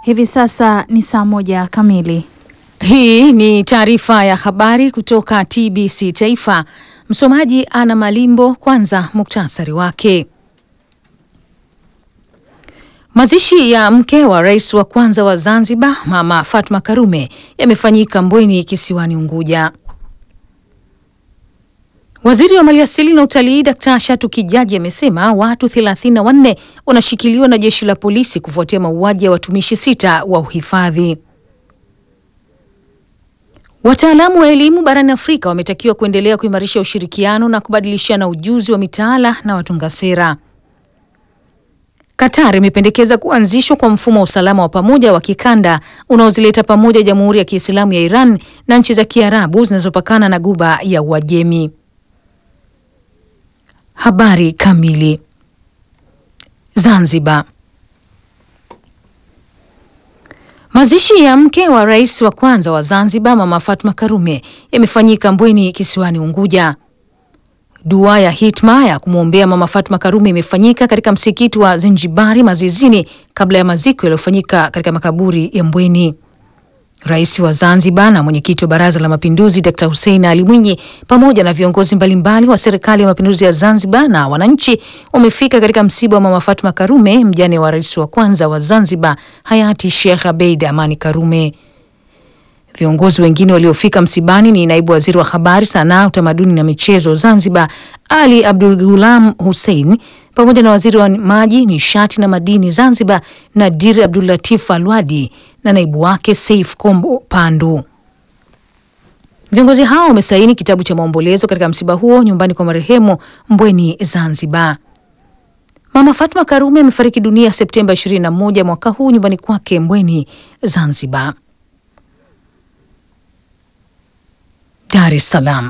Hivi sasa ni saa moja kamili. Hii ni taarifa ya habari kutoka TBC Taifa. Msomaji Ana Malimbo. Kwanza muktasari wake. Mazishi ya mke wa rais wa kwanza wa Zanzibar Mama Fatma Karume yamefanyika Mbweni kisiwani Unguja. Waziri wa Maliasili na Utalii Dkt. Shatu Kijaji amesema watu 34 wanashikiliwa na jeshi la polisi kufuatia mauaji ya watumishi sita wa uhifadhi. Wataalamu wa elimu barani Afrika wametakiwa kuendelea kuimarisha ushirikiano na kubadilishana ujuzi wa mitaala na watunga sera. Qatar imependekeza kuanzishwa kwa mfumo wa usalama wa pamoja wa kikanda unaozileta pamoja Jamhuri ya Kiislamu ya Iran na nchi za Kiarabu zinazopakana na Guba ya Uajemi. Habari kamili. Zanzibar. Mazishi ya mke wa rais wa kwanza wa Zanzibar Mama Fatma Karume yamefanyika Mbweni kisiwani Unguja. Dua ya hitma ya kumwombea Mama Fatma Karume imefanyika katika msikiti wa Zinjibari Mazizini kabla ya maziko yaliyofanyika katika makaburi ya Mbweni. Rais wa Zanzibar na mwenyekiti wa Baraza la Mapinduzi Dkt. Hussein Ali Mwinyi pamoja na viongozi mbalimbali wa Serikali ya Mapinduzi ya Zanzibar na wananchi wamefika katika msiba wa Mama Fatma Karume, mjane wa rais wa kwanza wa Zanzibar hayati Sheikh Abeid Amani Karume. Viongozi wengine waliofika msibani ni naibu waziri wa habari, sanaa, utamaduni na michezo Zanzibar Ali Abdul Gulam Hussein pamoja na waziri wa maji, nishati na madini Zanzibar Nadir Abdul Latif Alwadi na naibu wake Saif Kombo Pandu. Viongozi hao wamesaini kitabu cha maombolezo katika msiba huo nyumbani kwa marehemu Mbweni, Zanzibar. Mama Fatma Karume amefariki dunia Septemba 21 mwaka huu nyumbani kwake Mbweni, Zanzibar. Dar es Salaam.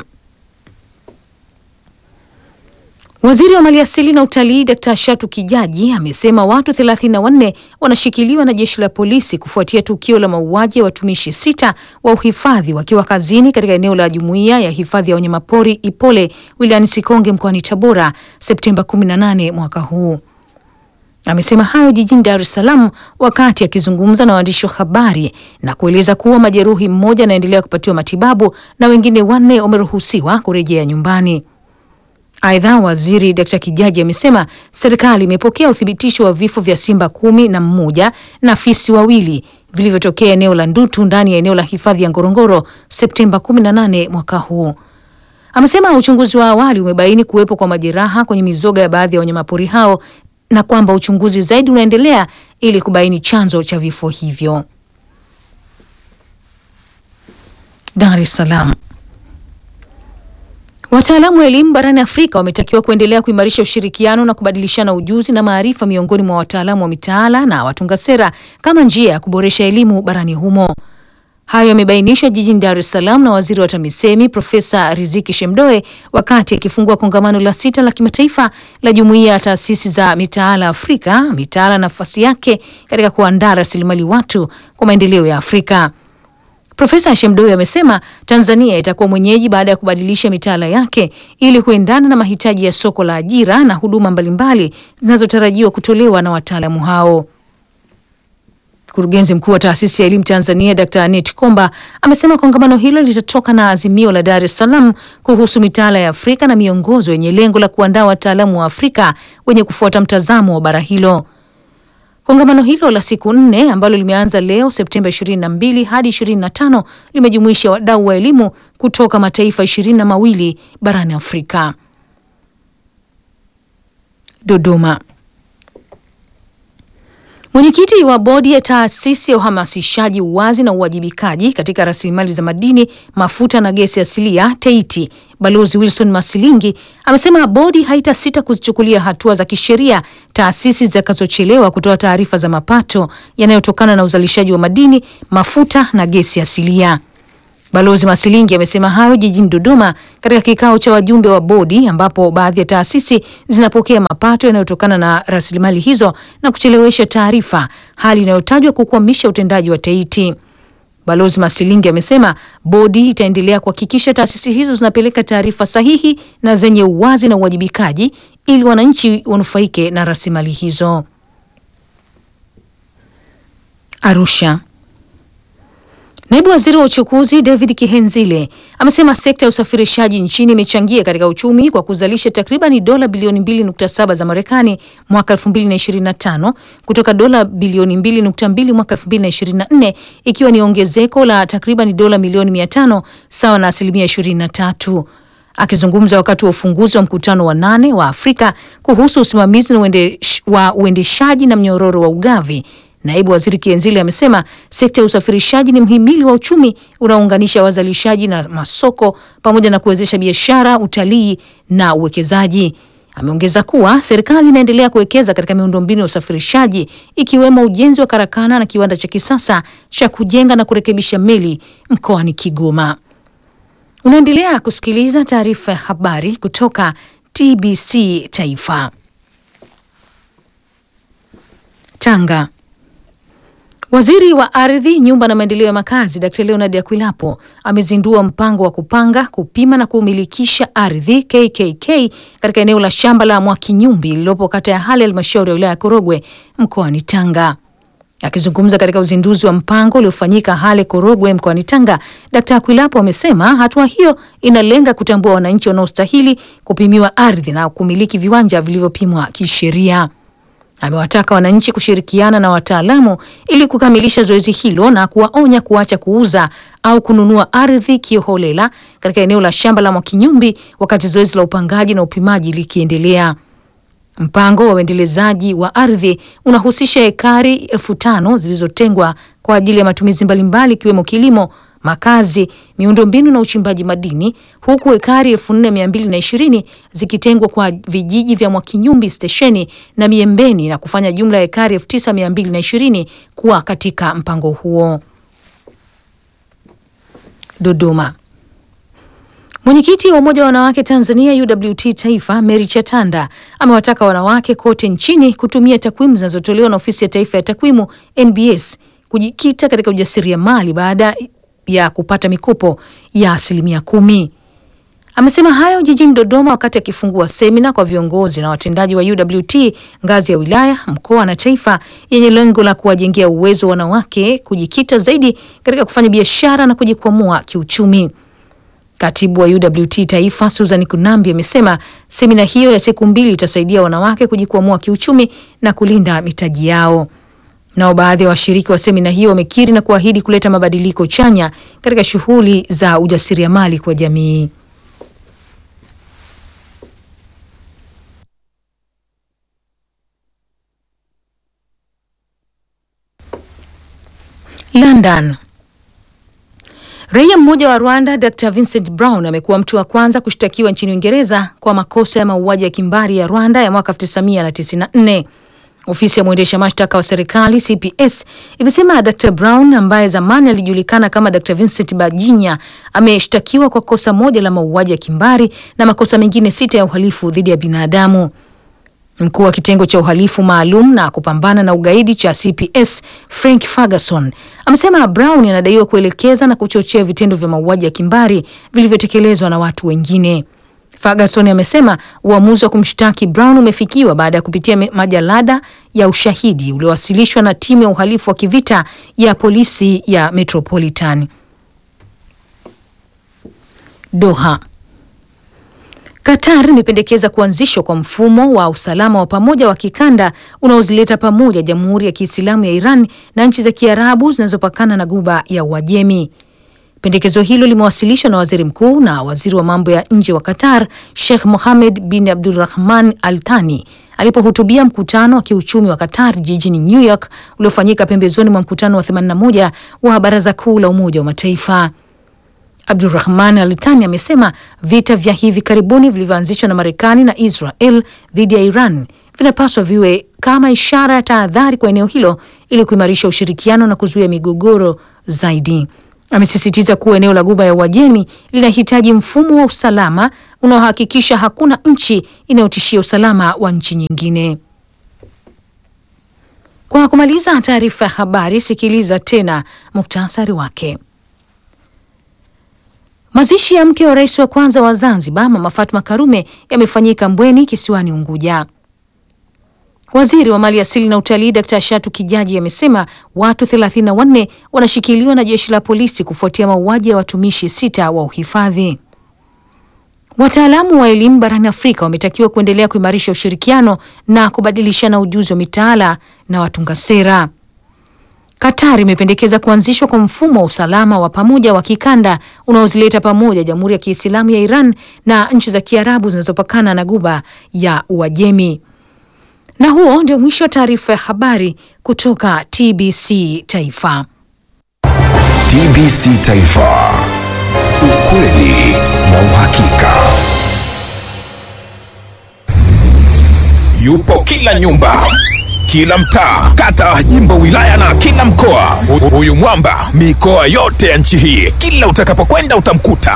Waziri wa Maliasili na Utalii Dkt. Shatu Kijaji amesema watu 34 wanashikiliwa na jeshi la polisi kufuatia tukio la mauaji ya watumishi sita wa uhifadhi wakiwa kazini katika eneo la Jumuiya ya Hifadhi ya Wanyamapori Ipole wilayani Sikonge mkoani Tabora Septemba 18 mwaka huu. Amesema hayo jijini Dar es Salaam wakati akizungumza na waandishi wa habari na kueleza kuwa majeruhi mmoja anaendelea kupatiwa matibabu na wengine wanne wameruhusiwa kurejea nyumbani. Aidha, waziri Dkt. Kijaji amesema serikali imepokea uthibitisho wa vifo vya simba kumi na mmoja na fisi wawili vilivyotokea eneo la Ndutu ndani ya eneo la hifadhi ya Ngorongoro Septemba 18 mwaka huu. Amesema uchunguzi wa awali umebaini kuwepo kwa majeraha kwenye mizoga ya baadhi ya wanyamapori hao na kwamba uchunguzi zaidi unaendelea ili kubaini chanzo cha vifo hivyo. Dar es Salaam. Wataalamu wa elimu barani Afrika wametakiwa kuendelea kuimarisha ushirikiano na kubadilishana ujuzi na maarifa miongoni mwa wataalamu wa mitaala na watunga sera kama njia ya kuboresha elimu barani humo. Hayo yamebainishwa jijini Dar es Salaam na waziri wa TAMISEMI Profesa Riziki Shemdoe wakati akifungua kongamano la sita la kimataifa la jumuiya ya taasisi za mitaala Afrika, mitaala nafasi yake katika kuandaa rasilimali watu kwa maendeleo ya Afrika. Profesa Shemdoe amesema Tanzania itakuwa mwenyeji baada ya kubadilisha mitaala yake ili kuendana na mahitaji ya soko la ajira na huduma mbalimbali zinazotarajiwa kutolewa na wataalamu hao. Mkurugenzi mkuu wa taasisi ya elimu Tanzania Dr. Anet Komba amesema kongamano hilo litatoka na azimio la Dar es Salaam kuhusu mitaala ya Afrika na miongozo yenye lengo la kuandaa wataalamu wa Afrika wenye kufuata mtazamo wa bara hilo. Kongamano hilo la siku nne ambalo limeanza leo Septemba 22 hadi 25 limejumuisha wadau wa elimu kutoka mataifa ishirini na mawili barani Afrika. Dodoma. Mwenyekiti wa bodi ya taasisi ya uhamasishaji uwazi na uwajibikaji katika rasilimali za madini, mafuta na gesi asilia TEITI, Balozi Wilson Masilingi amesema bodi haitasita kuzichukulia hatua za kisheria taasisi zitakazochelewa kutoa taarifa za mapato yanayotokana na uzalishaji wa madini, mafuta na gesi asilia. Balozi Masilingi amesema hayo jijini Dodoma katika kikao cha wajumbe wa bodi ambapo baadhi ya taasisi zinapokea mapato yanayotokana na rasilimali hizo na kuchelewesha taarifa, hali inayotajwa kukwamisha utendaji wa TEITI. Balozi Masilingi amesema bodi itaendelea kuhakikisha taasisi hizo zinapeleka taarifa sahihi na zenye uwazi na uwajibikaji ili wananchi wanufaike na rasilimali hizo. Arusha. Naibu Waziri wa Uchukuzi David Kihenzile amesema sekta ya usafirishaji nchini imechangia katika uchumi kwa kuzalisha takribani dola bilioni 2.7 za Marekani mwaka 2025 kutoka dola bilioni 2.2 mwaka 2024 ikiwa ni ongezeko la takribani dola milioni 500 sawa na asilimia 23. Akizungumza wakati wa ufunguzi wa mkutano wa nane wa Afrika kuhusu usimamizi wa uendeshaji na mnyororo wa ugavi Naibu Waziri Kienzile amesema sekta ya usafirishaji ni mhimili wa uchumi unaounganisha wazalishaji na masoko pamoja na kuwezesha biashara, utalii na uwekezaji. Ameongeza kuwa serikali inaendelea kuwekeza katika miundombinu ya usafirishaji ikiwemo ujenzi wa karakana na kiwanda cha kisasa cha kujenga na kurekebisha meli mkoani Kigoma. Unaendelea kusikiliza taarifa ya habari kutoka TBC Taifa. Tanga. Waziri wa Ardhi, Nyumba na Maendeleo ya Makazi Dkt. Leonard Akwilapo amezindua mpango wa kupanga, kupima na kumilikisha ardhi KKK katika eneo la shamba la Mwakinyumbi lililopo kata ya Hale, halmashauri ya wilaya ya Korogwe mkoani Tanga. Akizungumza katika uzinduzi wa mpango uliofanyika Hale Korogwe mkoani Tanga, Dkt. Akwilapo amesema hatua hiyo inalenga kutambua wananchi wanaostahili kupimiwa ardhi na kumiliki viwanja vilivyopimwa kisheria. Amewataka wananchi kushirikiana na wataalamu ili kukamilisha zoezi hilo na kuwaonya kuacha kuuza au kununua ardhi kiholela katika eneo la shamba la Mwakinyumbi wakati zoezi la upangaji na upimaji likiendelea. Mpango wa uendelezaji wa ardhi unahusisha ekari elfu tano zilizotengwa kwa ajili ya matumizi mbalimbali ikiwemo kilimo, makazi, miundombinu na uchimbaji madini, huku ekari elfu nne mia mbili na ishirini zikitengwa kwa vijiji vya Mwakinyumbi stesheni na Miembeni na kufanya jumla ya ekari elfu tisa mia mbili na ishirini kuwa katika mpango huo. Dodoma. Mwenyekiti wa Umoja wa Wanawake Tanzania UWT Taifa Mary Chatanda amewataka wanawake kote nchini kutumia takwimu zinazotolewa na Ofisi ya Taifa ya Takwimu NBS kujikita katika ujasiriamali baada ya kupata mikopo ya asilimia kumi. Amesema hayo jijini Dodoma wakati akifungua semina kwa viongozi na watendaji wa UWT ngazi ya wilaya, mkoa na taifa yenye lengo la kuwajengea uwezo wanawake kujikita zaidi katika kufanya biashara na kujikwamua kiuchumi. Katibu wa UWT Taifa Susan Kunambi amesema semina hiyo ya siku mbili itasaidia wanawake kujikwamua kiuchumi na kulinda mitaji yao. Nao baadhi ya washiriki wa semina hiyo wamekiri na kuahidi kuleta mabadiliko chanya katika shughuli za ujasiriamali kwa jamii. London. Raia mmoja wa Rwanda Dr Vincent Brown amekuwa mtu wa kwanza kushtakiwa nchini Uingereza kwa makosa ya mauaji ya kimbari ya Rwanda ya mwaka 1994. Ofisi ya mwendesha mashtaka wa serikali CPS imesema Dr Brown ambaye zamani alijulikana kama Dr Vincent Bajinya ameshtakiwa kwa kosa moja la mauaji ya kimbari na makosa mengine sita ya uhalifu dhidi ya binadamu. Mkuu wa kitengo cha uhalifu maalum na kupambana na ugaidi cha CPS Frank Ferguson amesema Brown anadaiwa kuelekeza na kuchochea vitendo vya mauaji ya kimbari vilivyotekelezwa na watu wengine. Ferguson amesema uamuzi wa kumshtaki Brown umefikiwa baada ya kupitia majalada ya ushahidi uliowasilishwa na timu ya uhalifu wa kivita ya polisi ya Metropolitan. Doha. Qatar imependekeza kuanzishwa kwa mfumo wa usalama wa pamoja wa kikanda unaozileta pamoja Jamhuri ya Kiislamu ya Iran na nchi za Kiarabu zinazopakana na Ghuba ya Uajemi. Pendekezo hilo limewasilishwa na waziri mkuu na waziri wa mambo ya nje wa Qatar, Sheikh Mohammed bin Abdulrahman Al Thani alipohutubia mkutano wa kiuchumi wa Qatar jijini New York uliofanyika pembezoni mwa mkutano wa 81 wa Baraza Kuu la Umoja wa Mataifa. Abdurrahman Al Thani amesema vita vya hivi karibuni vilivyoanzishwa na Marekani na Israel dhidi ya Iran vinapaswa viwe kama ishara ya tahadhari kwa eneo hilo ili kuimarisha ushirikiano na kuzuia migogoro zaidi. Amesisitiza kuwa eneo la Ghuba ya Uajemi linahitaji mfumo wa usalama unaohakikisha hakuna nchi inayotishia usalama wa nchi nyingine. Kwa kumaliza taarifa ya habari, sikiliza tena muktasari wake. Mazishi ya mke wa rais wa kwanza wa Zanzibar Mama Fatma Karume yamefanyika Mbweni kisiwani Unguja. Waziri wa Mali Asili na Utalii Dkt. Shatu Kijaji amesema watu 34 wanashikiliwa na jeshi la polisi kufuatia mauaji ya watumishi sita wa uhifadhi. Wataalamu wa elimu barani Afrika wametakiwa kuendelea kuimarisha ushirikiano na kubadilishana ujuzi wa mitaala na watunga sera. Qatar imependekeza kuanzishwa kwa mfumo wa usalama wa pamoja wa kikanda unaozileta pamoja Jamhuri ya Kiislamu ya Iran na nchi za Kiarabu zinazopakana na Guba ya Uajemi. Na huo ndio mwisho wa taarifa ya habari kutoka TBC Taifa. TBC Taifa. Ukweli na uhakika. Yupo kila nyumba, kila mtaa, kata, jimbo, wilaya na kila mkoa. Hu- Huyu mwamba mikoa yote ya nchi hii, kila utakapokwenda utamkuta.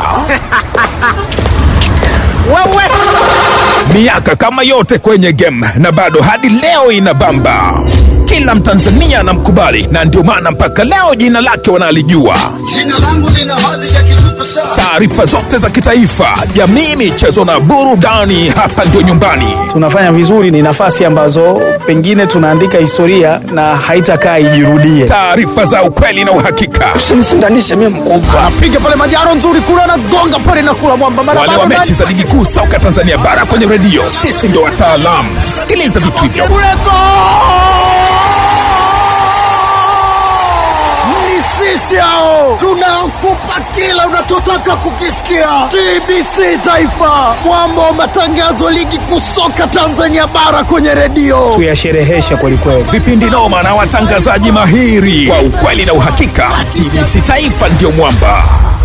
Miaka kama yote kwenye game na bado hadi leo inabamba. Kila Mtanzania anamkubali na ndio maana mpaka leo jina lake wanalijua. Jina langu lina hadhi ya kisuperstar. Taarifa zote za kitaifa, jamii, michezo na burudani, hapa ndio nyumbani. tunafanya vizuri, ni nafasi ambazo pengine tunaandika historia na haitakaa ijirudie. Taarifa za ukweli na uhakika. Usinishindanishe mimi mkubwa. piga pale majaro nzuri kule anagonga pale na kula mwamba mara wale wa bado mechi ndani. za ligi kuu soka Tanzania bara kwenye redio, sisi ndo wataalamu. Sikiliza vitu hivyo. Kule go! Ni sisi hao tunakupa kila unachotaka kukisikia. TBC Taifa, mwamba wa matangazo ligi kuu soka Tanzania bara kwenye redio. Tuyashereheshe kwelikweli. Vipindi noma na watangazaji mahiri kwa ukweli na uhakika. TBC Taifa ndio mwamba.